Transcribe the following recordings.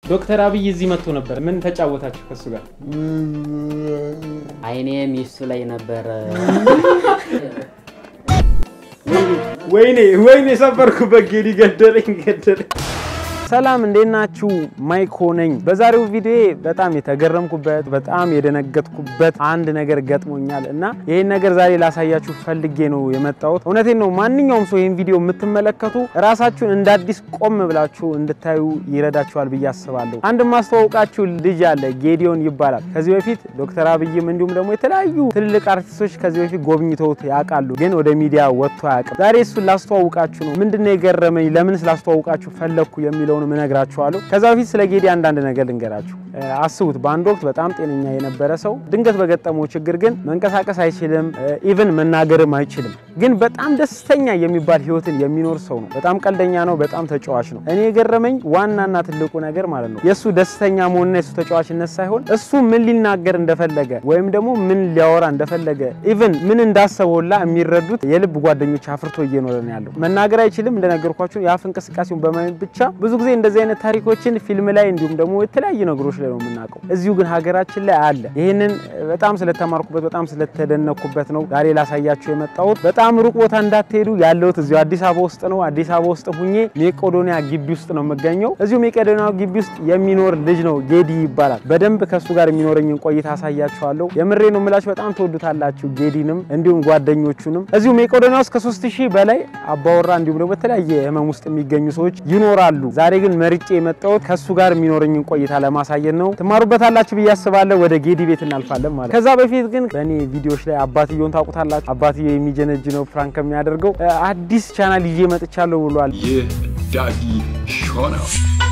ዶክተር አብይ እዚህ መጥቶ ነበር። ምን ተጫወታችሁ ከሱ ጋር? አይኔ ሚስቱ ላይ ነበረ። ወይኔ ወይኔ ሰበርኩበት። ጌዲ ገደለኝ ገደለኝ። ሰላም እንዴት ናችሁ? ማይኮ ነኝ። በዛሬው ቪዲዮ በጣም የተገረምኩበት በጣም የደነገጥኩበት አንድ ነገር ገጥሞኛል እና ይህን ነገር ዛሬ ላሳያችሁ ፈልጌ ነው የመጣሁት። እውነቴን ነው። ማንኛውም ሰው ይህን ቪዲዮ የምትመለከቱ ራሳችሁን እንደ አዲስ ቆም ብላችሁ እንድታዩ ይረዳችኋል ብዬ አስባለሁ። አንድ ማስተዋወቃችሁ ልጅ አለ፣ ጌዲዮን ይባላል። ከዚህ በፊት ዶክተር አብይም እንዲሁም ደግሞ የተለያዩ ትልልቅ አርቲስቶች ከዚህ በፊት ጎብኝተውት ያውቃሉ፣ ግን ወደ ሚዲያ ወጥቶ አያውቅም። ዛሬ እሱን ላስተዋውቃችሁ ነው። ምንድነው የገረመኝ፣ ለምን ስላስተዋውቃችሁ ፈለግኩ የሚለው የሚለውን እነግራችኋለሁ። ከዛ በፊት ስለ ጌዲ አንዳንድ ነገር ልንገራችሁ። አስቡት፣ በአንድ ወቅት በጣም ጤነኛ የነበረ ሰው ድንገት በገጠመው ችግር ግን መንቀሳቀስ አይችልም፣ ኢቭን መናገርም አይችልም። ግን በጣም ደስተኛ የሚባል ህይወትን የሚኖር ሰው ነው። በጣም ቀልደኛ ነው። በጣም ተጫዋች ነው። እኔ የገረመኝ ዋናና ትልቁ ነገር ማለት ነው የእሱ ደስተኛ መሆንና የእሱ ተጫዋችነት ሳይሆን እሱ ምን ሊናገር እንደፈለገ ወይም ደግሞ ምን ሊያወራ እንደፈለገ ኢቭን ምን እንዳሰበውላ የሚረዱት የልብ ጓደኞች አፍርቶ እየኖረ ነው ያለው። መናገር አይችልም እንደነገርኳችሁ የአፍ እንቅስቃሴውን በማየት ብቻ ብዙ ጊዜ እንደዚህ አይነት ታሪኮችን ፊልም ላይ እንዲሁም ደግሞ የተለያዩ ነገሮች ላይ ነው የምናውቀው። እዚሁ ግን ሀገራችን ላይ አለ። ይህንን በጣም ስለተማርኩበት በጣም ስለተደነኩበት ነው ዛሬ ላሳያችሁ የመጣሁት። በጣም ሩቅ ቦታ እንዳትሄዱ፣ ያለሁት እዚሁ አዲስ አበባ ውስጥ ነው። አዲስ አበባ ውስጥ ሁኜ ሜቄዶኒያ ግቢ ውስጥ ነው የምገኘው። እዚሁ ሜቄዶኒያ ግቢ ውስጥ የሚኖር ልጅ ነው ጌዲ ይባላል። በደንብ ከእሱ ጋር የሚኖረኝን ቆይታ አሳያችኋለሁ። የምሬ ነው የምላችሁ፣ በጣም ትወዱታላችሁ ጌዲንም እንዲሁም ጓደኞቹንም። እዚሁ ሜቄዶኒያ ውስጥ ከሶስት ሺህ በላይ አባወራ እንዲሁም ደግሞ በተለያየ ህመም ውስጥ የሚገኙ ሰዎች ይኖራሉ። ዛሬ ግን መርጬ የመጣሁት ከሱ ጋር የሚኖረኝን ቆይታ ለማሳየት ነው። ትማሩበታላችሁ ብዬ አስባለሁ። ወደ ጌዲ ቤት እናልፋለን ማለት። ከዛ በፊት ግን በእኔ ቪዲዮዎች ላይ አባትየውን ታውቁታላችሁ። አባትየው የሚጀነጅ ነው ፕራንክ የሚያደርገው አዲስ ቻናል ይዤ መጥቻለሁ ብሏል። ይህ ዳጊ ሾው ነው።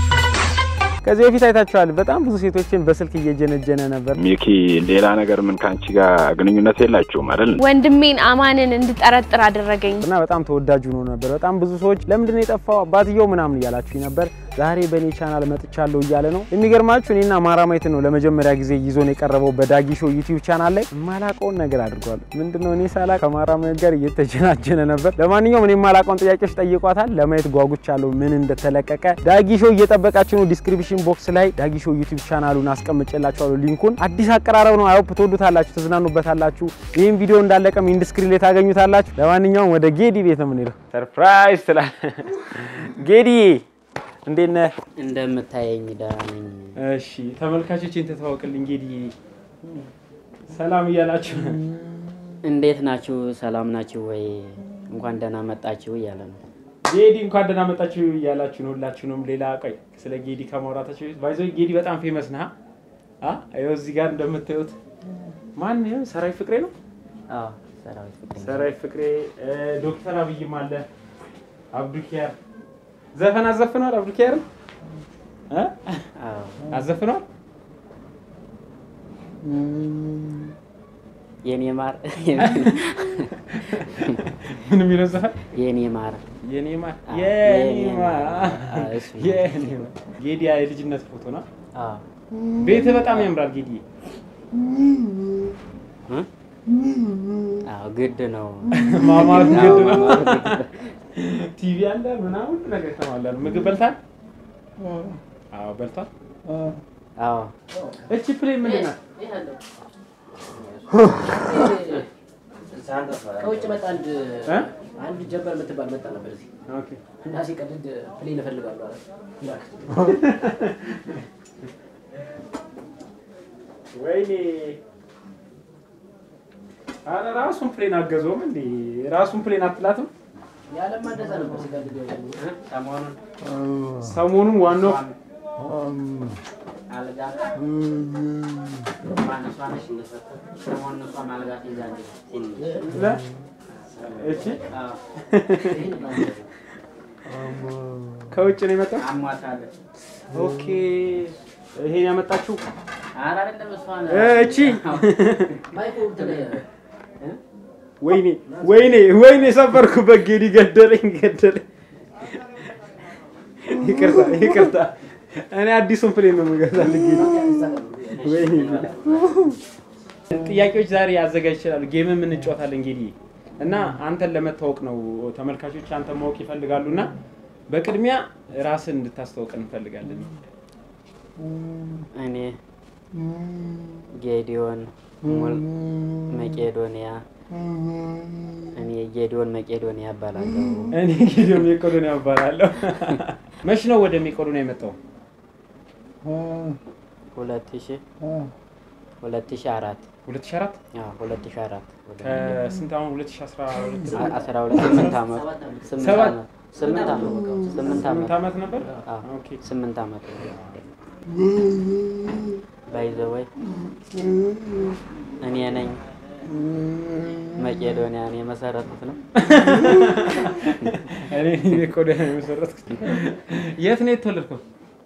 ከዚህ በፊት አይታችኋል። በጣም ብዙ ሴቶችን በስልክ እየጀነጀነ ነበር። ሚኪ ሌላ ነገር ምን ከአንቺ ጋር ግንኙነት የላችሁም አይደል? ወንድሜን አማንን እንድጠረጥር አደረገኝ። እና በጣም ተወዳጅ ሆኖ ነበር። በጣም ብዙ ሰዎች ለምንድን ነው የጠፋው አባትየው ምናምን እያላችሁ ነበር። ዛሬ በእኔ ቻናል መጥቻለሁ እያለ ነው። የሚገርማችሁ እኔና ማራማየት ነው ለመጀመሪያ ጊዜ ይዞን የቀረበው በዳጊ ሾው ዩቲዩብ ቻናል ላይ። የማላውቀውን ነገር አድርጓል። ምንድነው እኔ ሳላቅ ከማራማየት ጋር እየተጀናጀነ ነበር። ለማንኛውም እኔ የማላውቀውን ጥያቄዎች ጠይቋታል። ለማየት ጓጉቻለሁ ምን እንደተለቀቀ። ዳጊ ሾው እየጠበቃችሁ ነው። ዲስክሪፕሽን ቦክስ ላይ ዳጊ ሾው ዩቲዩብ ቻናሉን አስቀምጬላችኋለሁ ሊንኩን። አዲስ አቀራረብ ነው። አይሆፕ ትወዱታላችሁ፣ ትዝናኑበታላችሁ። ይህም ቪዲዮ እንዳለቀም ኢንዱስክሪን ላይ ታገኙታላችሁ። ለማንኛውም ወደ ጌዲ ቤት ነው የምንሄደው። ሰርፕራይዝ ትላል ጌዲ እንዴት ነህ? እንደምታየኝ ደህና ነኝ። እሺ ተመልካቾችን ተተዋወቅልኝ። ጌዲ ሰላም እያላችሁ እንዴት ናችሁ? ሰላም ናችሁ ወይ? እንኳን ደህና መጣችሁ እያለ ነው። ጌዲ እንኳን ደህና መጣችሁ እያላችሁ ነው ሁላችሁንም። ሌላ ቆይ ስለ ጌዲ ከማውራታችሁ በፊት ባይዞ ጌዲ በጣም ፌመስ ነህ። አ ይኸው እዚህ ጋር እንደምታዩት ማን ነው? ሰራዊት ፍቅሬ ነው። አዎ ሰራዊት ፍቅሬ ነው። ሰራዊት ፍቅሬ፣ ዶክተር አብይም አለ፣ አብዱኪያር ዘፈን አዘፍኗል። አብዱኪያርን እ አዎ አዘፍኗል። የኔ ማር ምን የሚለው ዘፈን የኔ ማር የኔ ማር አዎ፣ የኔ የኔ ማር ማር። አዎ፣ እሱ ነው። የኔ ማር ጌዲ የልጅነት ፎቶ ነው። አዎ ቤት በጣም ያምራል ጌዲ። እ? አዎ ግድ ነው። ማማር አዎ፣ ግድ ነው። ማማር ግድ ነው። ቲቪ አለ ምናምን ሁሉ ነገር ተሟላ። ምግብ በልታል? አዎ በልቷል። አዎ እቺ ፕሌን ምንድን ናት? ከውጭ መጣ አንድ እ? አንድ ጀበር የምትባል መጣ ነበር እዚህ ኦኬ እና ሲቀድድ ፕሌን እፈልጋለሁ አለ። ላክ። ወይኔ አረ ራሱን ፕሌን አገዘውም እንዴ? ራሱን ፕሌን አትላትም? ያለማ እንደዛ ነበር ሲቀድድ ያው ሰሞኑን ሰሞኑን ዋናው አልጋ ማን እሷ ነች እንደሰጠ ሰሞኑን እሷም አልጋ ትይዛለች ትንሽ ለ- እቺ አዎ ከውጭ ነው የመጣው። አሟታለች። ኦኬ ይሄን ያመጣችው ኧረ አይደለም እሷ ነው። እ እቺ ማይኮ እንትን ወይኔ ወይኔ ወይኔ ሰበርኩበት። ጌዲ ገደለኝ ገደለኝ። ይቅርታ ይቅርታ። እኔ አዲሱን ፕሌን ነው የምገዛልህ ጌዲ። ወይኔ ጥያቄዎች ዛሬ አዘጋጅ ይችላሉ። ጌምም እንጫወታለን ጌዲ እና አንተን ለመታወቅ ነው ተመልካቾች አንተን ማወቅ ይፈልጋሉ እና በቅድሚያ ራስን እንድታስተዋውቅ እንፈልጋለን። እኔ ጌዲዮን ሙል መቄዶንያ እኔ ጌዲዮን መቄዶንያ እባላለሁ። እኔ ጌዲዮን መቄዶንያ እባላለሁ። መች ነው ወደ መቄዶንያ የመጣው? ሁለት ሺ ሁለት ሺ አራት 2004 አዎ ሁለት ሺ አራት ከስንት አሁን 2012 አስራ ሁለት ስምንት ዓመት ስምንት ሰባት ዓመት ስምንት ዓመት ስምንት ስምንት ዓመት ዓመት ነበር። አዎ ኦኬ ስምንት ዓመት ባይዘወይ እኔ ነኝ መቄዶንያን የመሰረቱት ነው። እኔ መቄዶንያ የመሰረትኩት። የት ነው የተወለድከው?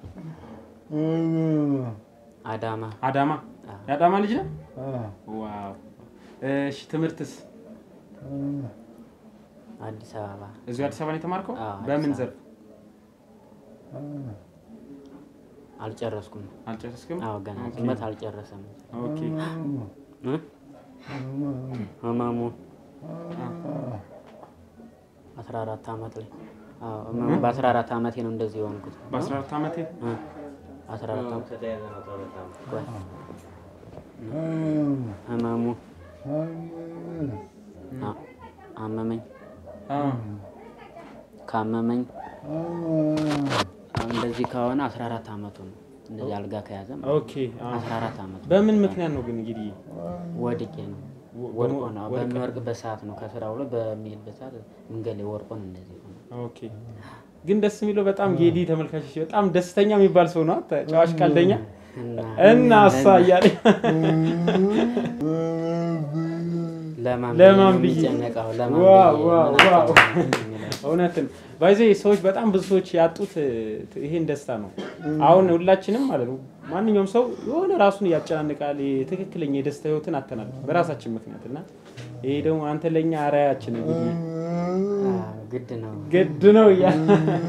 አዳማ አዳማ። አዎ። የአዳማ ልጅ ነህ? ዋው። እሺ ትምህርትስ አዲስ አበባ እዚሁ አዲስ አበባ ነው የተማርከው? አዎ፣ አዲስ በምን አበባ። ዘርፍ አልጨረስኩም። አልጨረስክም? አዎ ገና ኦኬ። ትምህርት አልጨረሰም። ኦኬ እ? ህመሙ አስራ አራት ዓመት ላይ አዎ ህመሙ በአስራ አራት ዓመቴ ነው እንደዚህ የሆንኩት። በ14 ዓመቴ እ? አስራ አራት ዓመት ቆይ። ህመሙ አ- አመመኝ አዎ። ካመመኝ አሁን እንደዚህ ከሆነ 14 ዓመቱ ነው። እንደዚህ አልጋ ከያዘ ማለት ነው። ኦኬ አዎ። 14 ዓመቱ በምን ምክንያት ነው ግን እንግዲህ ወድቄ ነው ወ- ወድቆ ነው ወድቀህ? በሚወርቅበት ሰዓት ነው ከስራ ብሎ በሚሄድበት ሰዓት መንገድ ላይ ወርቆ ነው እንደዚህ ሆነ። ኦኬ ግን ደስ የሚለው በጣም ጌዲ ተመልካቾች በጣም ደስተኛ የሚባል ሰው ነው። ተጫዋች ቀልደኛ እና እና እሷ እያለ ለማን ለማን ብዬ ብዬ? ነው የሚጨነቀው? ለማን ዋው ብዬ ዋው ምን ዋው አጣሁ የሚለው። እውነትን ባይዘ ሰዎች በጣም ብዙ ሰዎች ያጡት እ, ይሄን ደስታ ነው። አሁን ሁላችንም ማለት ነው ማንኛውም ሰው የሆነ ራሱን ያጨናንቃል። ይሄ ትክክለኛ የደስታ ህይወትን አተናል በራሳችን ምክንያት እና ይሄ ደግሞ አንተ ለኛ አርአያችን እንግዲህ አዎ፣ ግድ ነው። ግድ ነው እያለ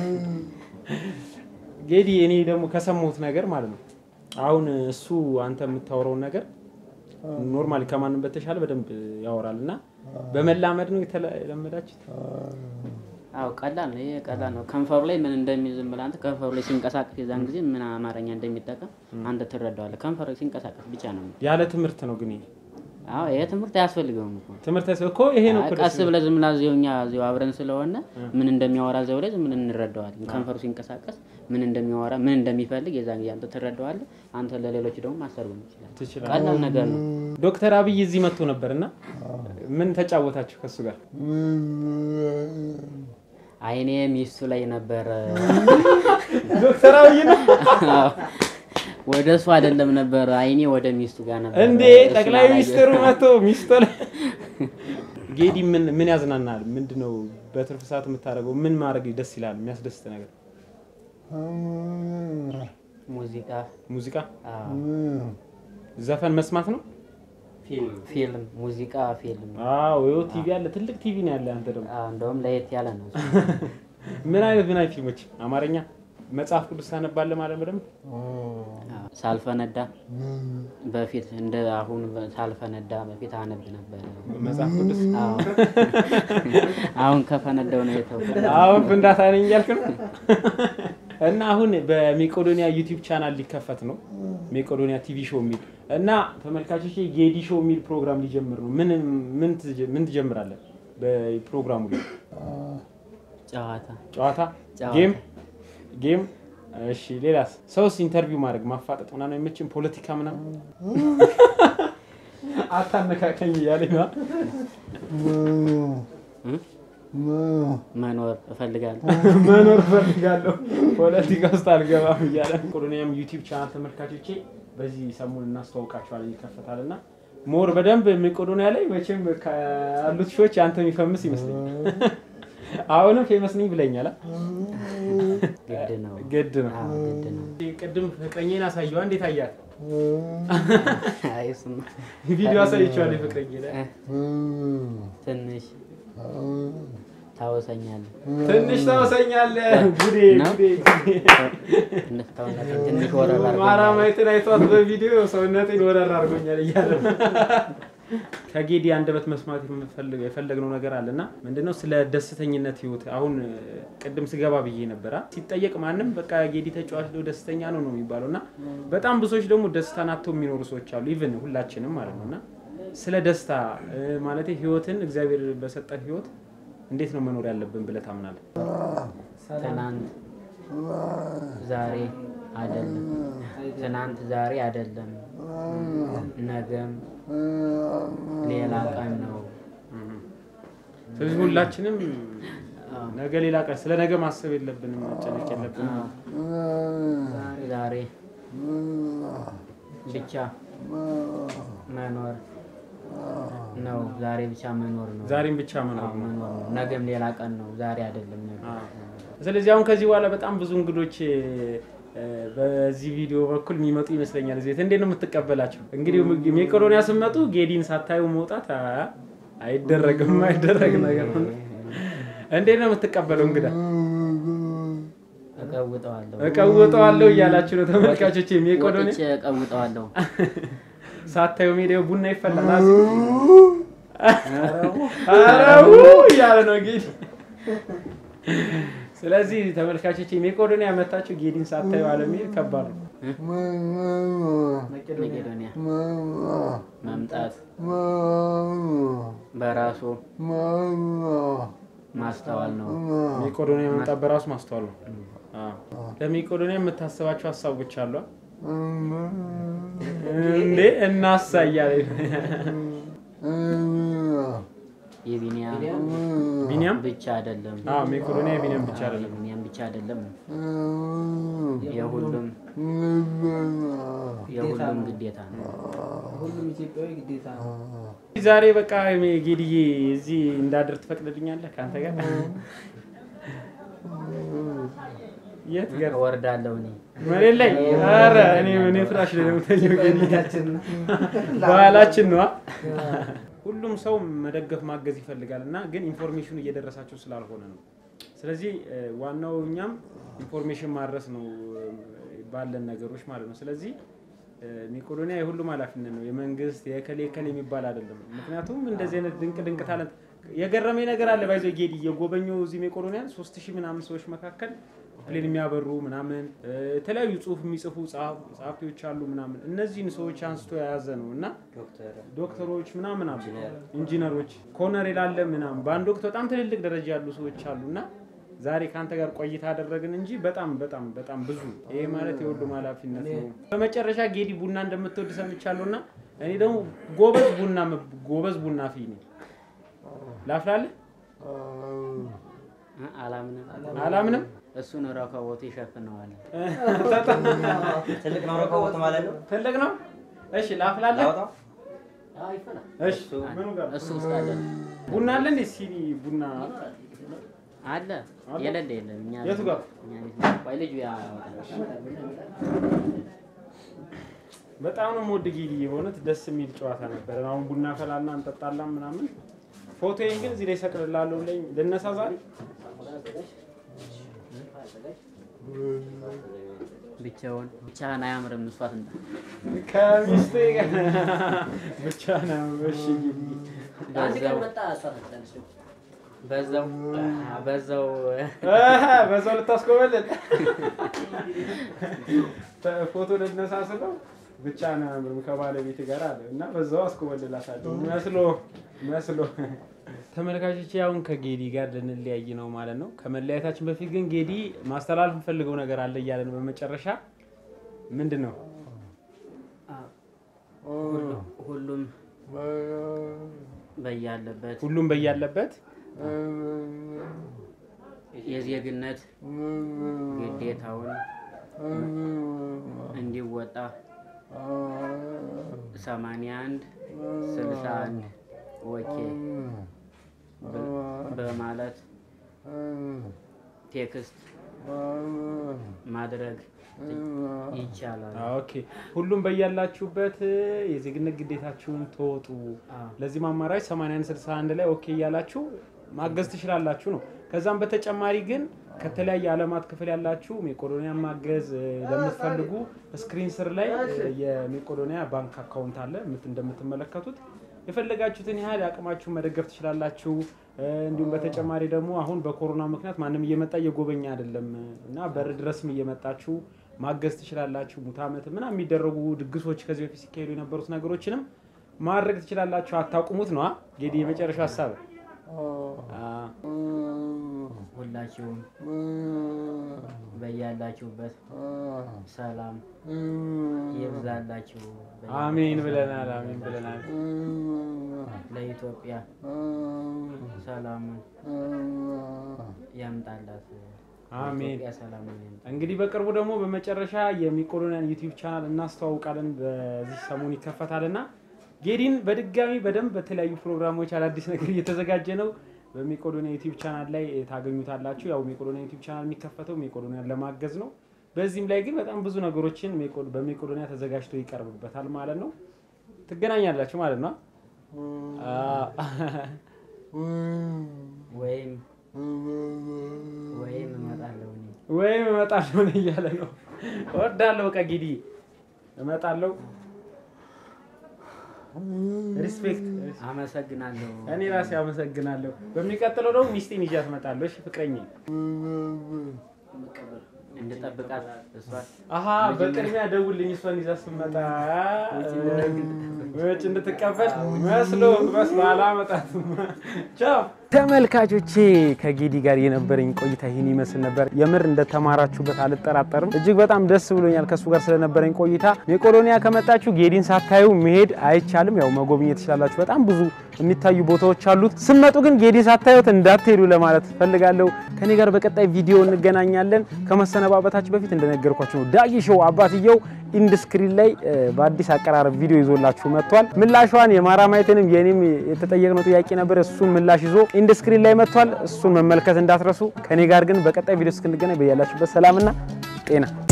ጌዲ እኔ ደግሞ ከሰማሁት ነገር ማለት ነው አሁን እሱ አንተ የምታወራውን ነገር ኖርማሊ ከማንም በተሻለ በደንብ ያወራል እና በመላመድ ነው የተለመዳችሁት? አዎ ቀላል ነው። ይሄ ቀላል ነው። ከንፈሩ ላይ ምን እንደሚይዝ ዝም ብለህ አንተ ከንፈሩ ላይ ሲንቀሳቀስ የዛን ጊዜ ምን አማርኛ እንደሚጠቀም አንተ ትረዳዋለህ። ከንፈሩ ላይ ሲንቀሳቀስ ብቻ ነው። ያለ ትምህርት ነው ግን ይሄ አዎ ይሄ ትምህርት አያስፈልገውም እኮ ትምህርት ያስ- እኮ ይሄ ነው እኮ ቀስ ደስ ብለህ ዝም ብለህ እዚሁ እኛ እዚሁ አብረን ስለሆነ ምን እንደሚያወራ እዚያው ላይ ዝም ብለን እንረዳዋለን። ከንፈሩ ሲንቀሳቀስ ምን እንደሚያወራ ምን እንደሚፈልግ የዛን ጊዜ አንተ ትረዳዋለህ። አንተ ለሌሎች ደግሞ ማስተርጎም ትችላለህ። ትችላለህ። ቀላል ነገር ነው። ዶክተር አብይ እዚህ መጥቶ ነበር እና ምን ተጫወታችሁ ከሱ ጋር? አይኔ ሚስቱ ላይ ነበረ። ዶክተር አብይ ነው አዎ፣ ወደ እሱ አይደለም ነበረ፣ አይኔ ወደ ሚስቱ ጋር ነበር። እንዴ? እሱን ጠቅላይ አላየሁም። ሚኒስትሩ መጥቶ ሚስቶ ላይ ጌዲ ምን ምን ያዝናናል? ምንድነው በትርፍ ሰዓት የምታደርገው? ምን ማድረግ ደስ ይላል? የሚያስደስት ነገር ሙዚቃ፣ ሙዚቃ፣ አዎ፣ ዘፈን መስማት ነው። ፊልም፣ ሙዚቃ፣ ፊልም። አዎ ይኸው ቲቪ አለ፣ ትልቅ ቲቪ ነው ያለ። አንተ ደግሞ አዎ፣ እንደውም ለየት ያለ ነው። እሱ። ምን አይነት ምን አይነት ፊልሞች? አማርኛ መጽሐፍ ቅዱስ ታነባለህ ማለት በደንብ አዎ፣ ሳልፈነዳ በፊት እንደ አሁን ሳልፈነዳ በፊት አነብ ነበር። መጽሐፍ ቅዱስ አዎ፣ አሁን ከፈነዳው ነው የተውኩት። አሁን ፍንዳታ ነኝ እያልክ ነው። እና አሁን በሜቄዶኒያ ዩቲዩብ ቻናል ሊከፈት ነው ሜቄዶኒያ ቲቪ ሾው የሚል እና ተመልካቾች ጌዲ ሾው የሚል ፕሮግራም ሊጀምር ነው። ምን ምን ትጀ- ምን ትጀምራለህ በፕሮግራሙ ላይ? ጨዋታ ጨዋታ፣ ጨዋታ። ጌም ጌም። እሺ ሌላስ? ሰውስ ኢንተርቪው ማድረግ ማፋጠጥ ምናምን አይመችም? ፖለቲካ ምናምን አታነካከኝ እያለኝ ነው። እ? መኖር እፈልጋለሁ። መኖር ፈልጋለሁ ፖለቲካ ውስጥ አልገባም እያለ ሜቄዶኒያም ዩቲዩብ ቻናል ተመልካቾቼ በዚህ ሰሞን እናስተዋውቃቸዋለን ይከፈታል እና ሞር በደንብ ሜቄዶኒያ ላይ መቼም ካሉት ሾዎች አንተ የሚፈምስ ይመስለኛል። አሁንም ፌመስ ነኝ ብለኛል። አ? ግድ ነው። ግድ ነው። አዎ፣ ግድ ነው። ቅድም ፍቅረኛን አሳየዋ። እንዴት አያት? አይ እሱማ ቪዲዮ አሳይቼዋለሁ። ፍቅረኛ ላይ እ፣ ትንሽ ታወሰኛለህ። ትንሽ ታወሰኛለህ። ጉዴ ነው? ጉዴ ትንሽ ታወሰኛለህ። ትንሽ ወረራ አድርጎኛል። ማራማዊትን አይቷት በቪዲዮ ሰውነቴን ወረር አድርጎኛል እያለ ነው። ከጌዲ አንደበት መስማት የምፈልግ- የፈለግነው ነገር አለ እና ምንድነው ስለ ደስተኝነት ህይወት አሁን እ፣ ቅድም ስገባ ብዬ ነበራ ሲጠየቅ ማንም በቃ ጌዲ ተጫዋች ነው ደስተኛ ነው ነው የሚባለው እና በጣም ብዙዎች ደግሞ ደስታን አጥተው የሚኖሩ ሰዎች አሉ ኢቭን ሁላችንም ማለት ነው እና ስለ ደስታ እ፣ ማለቴ ህይወትን እግዚአብሔር በሰጠን ህይወት እንዴት ነው መኖር ያለብን ብለህ ታምናለህ? ትናንት ዛሬ አይደለም፣ ትናንት ዛሬ አይደለም፣ ነገም ሌላ ቀን ነው። ስለዚህ ሁላችንም ነገ ሌላ ቀን ስለ ነገ ማሰብ የለብንም፣ መጨነቅ የለብንም። ዛሬ ብቻ መኖር ነው። ዛሬ ብቻ መኖር ነው። ዛሬም ብቻ መኖር አዎ፣ ነው። መኖር ነው። ነገም ሌላ ቀን ነው። ዛሬ አይደለም ነገ። ስለዚህ አሁን ከዚህ በኋላ በጣም ብዙ እንግዶች እ፣ በዚህ ቪዲዮ በኩል የሚመጡ ይመስለኛል። እዚህ ቤት እንዴት ነው የምትቀበላቸው? እንግዲህ ሜቄዶኒያ ስትመጡ ጌዲን ሳታዩ መውጣት አ- አይደረግም፣ አይደረግ ነገር ነው። እንዴት ነው የምትቀበለው እንግዳ? እቀውጠዋለሁ እቀውጠዋለሁ እያላችሁ ነው ተመልካቾች። ሜቄዶኒያ ወጥቼ እቀውጠዋለሁ። ሳታዩ ሜዲያው ቡና ይፈላል። አረው እያለ ነው ጌዲ። ስለዚህ ተመልካቾች ሜቄዶኒያ መታችሁ ጌዲን ሳታዩ አለመሄድ ከባድ ነው። መቄዶኒያ መምጣት በራሱ ማስተዋል ነው። ሜቄዶኒያ መምጣት በራሱ ማስተዋል ነው። አዎ። ለሜቄዶኒያ የምታስባቸው ሀሳቦች አሉ እንዴ? እናሳ እያለ የቢኒያም ቢኒያም ብቻ አይደለም። አዎ፣ ሜቄዶኒያ የቢኒያም ብቻ አይደለም። የቢኒያም ብቻ አይደለም። የሁሉም የሁሉም ግዴታ ነው። ሁሉም ኢትዮጵያዊ ግዴታ ነው። ዛሬ በቃ ጌዲዬ እዚህ እንዳድር ትፈቅድልኛለህ? ከአንተ ጋር የት ጋር እወርዳለሁ እኔ መሬት ላይ? ኧረ እኔ እኔ ፍራሽ ላይ ነው የምተኛው። ጌዲዬ ባህላችን ነዋ። ሁሉም ሰው መደገፍ ማገዝ ይፈልጋል እና ግን ኢንፎርሜሽኑ እየደረሳቸው ስላልሆነ ነው። ስለዚህ እ፣ ዋናው እኛም ኢንፎርሜሽን ማድረስ ነው እ፣ ባለን ነገሮች ማለት ነው። ስለዚህ እ፣ ሜቄዶኒያ የሁሉም ኃላፊነት ነው። የመንግስት የከሌ ከሌ የሚባል አይደለም። ምክንያቱም እንደዚህ አይነት ድንቅ ድንቅ ታለንት የገረመኝ ነገር አለ ባይዞ ጌዲ እየጎበኘው እዚህ ሜቄዶኒያ ሶስት ሺህ ምናምን ሰዎች መካከል ፕሌን የሚያበሩ ምናምን እ፣ የተለያዩ ጽሁፍ የሚጽፉ ጸሐፍ- ጸሐፊዎች አሉ ምናምን እነዚህን ሰዎች አንስቶ የያዘ ነው እና ዶክተሮች ምናምን አሉ፣ ኢንጂነሮች፣ ኮነሬል አለ ምናምን በአንድ ወቅት በጣም ትልልቅ ደረጃ ያሉ ሰዎች አሉ እና ዛሬ ከአንተ ጋር ቆይታ አደረግን እንጂ በጣም በጣም በጣም ብዙ ይሄ ማለት የሁሉም ኃላፊነት ነው። በመጨረሻ ጌዲ ቡና እንደምትወድ ሰምቻለሁ እና እኔ ደግሞ ጎበዝ ቡና ጎበዝ ቡና ፊ ነኝ። ላፍላለህ እ፣ አላምንም አላምንም። እሱን ረከቦቱ ይሸፍነዋል። ትልቅ ነው ረከቦት ማለት ነው። ትልቅ ነው። እሺ ላፍላለህ። ላውጣው? አዎ ይፈላል። እሺ ምኑ ጋር እሱ ውስጥ አለ ቡና አለ እንዴ? ሲኒ ቡና አለ የሌለ የለም። እኛ የቱ ጋር? እኛ ቤት ነው። ቆይ ልጁ ያወጣል። በጣም ነው የምወድ ጌዲ። በእውነት ደስ የሚል ጨዋታ ነበር። አሁን ቡና ፈላና እንጠጣላ ምናምን። ፎቶዬን ግን እዚህ ላይ ሰቅልላለሁ። ላይ ልነሳ ዛሬ ብቻውን ብቻህን አያምርም። እሷ ትምጣ። ከሚስቴ ጋር ብቻ ነው። እሺ ጌዲ አንድ ቀን በዛው መጣ እሷ ትመጣለች ደግሞ። በዛው በዛው አሃ፣ በዛው ልታስኮበልል ፎቶ ልነሳ ስለው ብቻ ነው ያምርም ከባለቤት ጋር አለ እና በዛው አስኮበልላታለሁ መስሎ መስሎ። ተመልካቾች አሁን ከጌዲ ጋር ልንለያይ ነው ማለት ነው። ከመለያየታችን በፊት ግን ጌዲ ማስተላለፍ የምፈልገው ነገር አለ እያለ ነው። በመጨረሻ ምንድን ነው? ሁሉም በያለበት ሁሉም በያለበት የዜግነት ግዴታውን እንዲወጣ ሰማንያ አንድ ስልሳ አንድ ኦኬ በ- በማለት ቴክስት ማድረግ ይቻላል። ኦኬ ሁሉም በያላችሁበት የዜግነት ግዴታችሁን ተወጡ። ለዚህም አማራጭ 8161 ላይ ኦኬ እያላችሁ ማገዝ ትችላላችሁ ነው። ከዛም በተጨማሪ ግን ከተለያየ ዓለማት ክፍል ያላችሁ ሜቄዶኒያ ማገዝ እ፣ ለምትፈልጉ ስክሪን ስር ላይ እ፣ የሜቄዶኒያ ባንክ አካውንት አለ ምት- እንደምትመለከቱት የፈለጋችሁትን ያህል አቅማችሁን መደገፍ ትችላላችሁ። እ፣ እንዲሁም በተጨማሪ ደግሞ አሁን በኮሮና ምክንያት ማንም እየመጣ እየጎበኘ አይደለም እና በር ድረስም እየመጣችሁ ማገዝ ትችላላችሁ። ሙት ዓመት ምናምን የሚደረጉ ድግሶች ከዚህ በፊት ሲካሄዱ የነበሩት ነገሮችንም ማድረግ ትችላላችሁ። አታቁሙት ነዋ። ጌዲ የመጨረሻው ሀሳብ አ፣ ሁላችሁም በያላችሁበት ሰላም ይብዛላችሁ። አሜን ብለናል። አሜን ብለናል። ለኢትዮጵያ ሰላሙን ያምጣላት። አሜን። ኢትዮጵያ ሰላሙን ያምጣ። እንግዲህ በቅርቡ ደግሞ በመጨረሻ የሚቆሎኒያን ዩቲዩብ ቻናል እናስተዋውቃለን። በዚህ ሰሞን ይከፈታልና ጌዲን በድጋሚ በደንብ በተለያዩ ፕሮግራሞች አዳዲስ ነገር እየተዘጋጀ ነው። በሜቄዶኒያ ዩቲዩብ ቻናል ላይ ታገኙታላችሁ። ያው ሜቄዶኒያ ዩቲዩብ ቻናል የሚከፈተው ሜቄዶኒያን ለማገዝ ነው። በዚህም ላይ ግን በጣም ብዙ ነገሮችን ሜቄዶ- በሜቄዶኒያ ተዘጋጅቶ ይቀርብበታል ማለት ነው። ትገናኛላችሁ ማለት ነው። ወይም ወይም እመጣለሁ እኔ ወይም እመጣለሁ ነው እያለ ነው። እወዳለሁ በቃ ጌዲ እመጣለሁ። ሪስፔክት አመሰግናለሁ። እኔ ራሴ አመሰግናለሁ። በሚቀጥለው ደግሞ ሚስቴን ይዣት እመጣለሁ። እሺ ፍቅረኛ እንድጠብቃት እሷን አሀ በቅድሚያ ደውልኝ እሷን ይዛ ስትመጣ ወጭ እንድትቀበል መስሎ መስሎ አላመጣትም። ቻው ተመልካቾቼ፣ ከጌዲ ጋር የነበረኝ ቆይታ ይህን ይመስል ነበር። የምር እንደተማራችሁበት አልጠራጠርም። እጅግ በጣም ደስ ብሎኛል ከእሱ ጋር ስለነበረኝ ቆይታ። ሜቄዶኒያ ከመጣችሁ ጌዲን ሳታዩ መሄድ አይቻልም። ያው መጎብኘት ትችላላችሁ። በጣም ብዙ የሚታዩ ቦታዎች አሉት። ስመጡ ግን ጌዲን ሳታዩት እንዳትሄዱ ለማለት ፈልጋለሁ። ከኔ ጋር በቀጣይ ቪዲዮ እንገናኛለን። ከመሰነባበታችሁ በፊት እንደነገርኳችሁ ነው ዳጊ ሾው አባትየው ኢንድስክሪን ላይ እ፣ በአዲስ አቀራረብ ቪዲዮ ይዞላችሁ መጥቷል። ምላሿን የማራማየትንም የኔም የተጠየቅነው ጥያቄ ነበር። እሱን ምላሽ ይዞ ኢንድስክሪን ላይ መጥቷል። እሱን መመልከት እንዳትረሱ። ከኔ ጋር ግን በቀጣይ ቪዲዮ እስክንገናኝ በያላችሁበት ሰላምና ጤና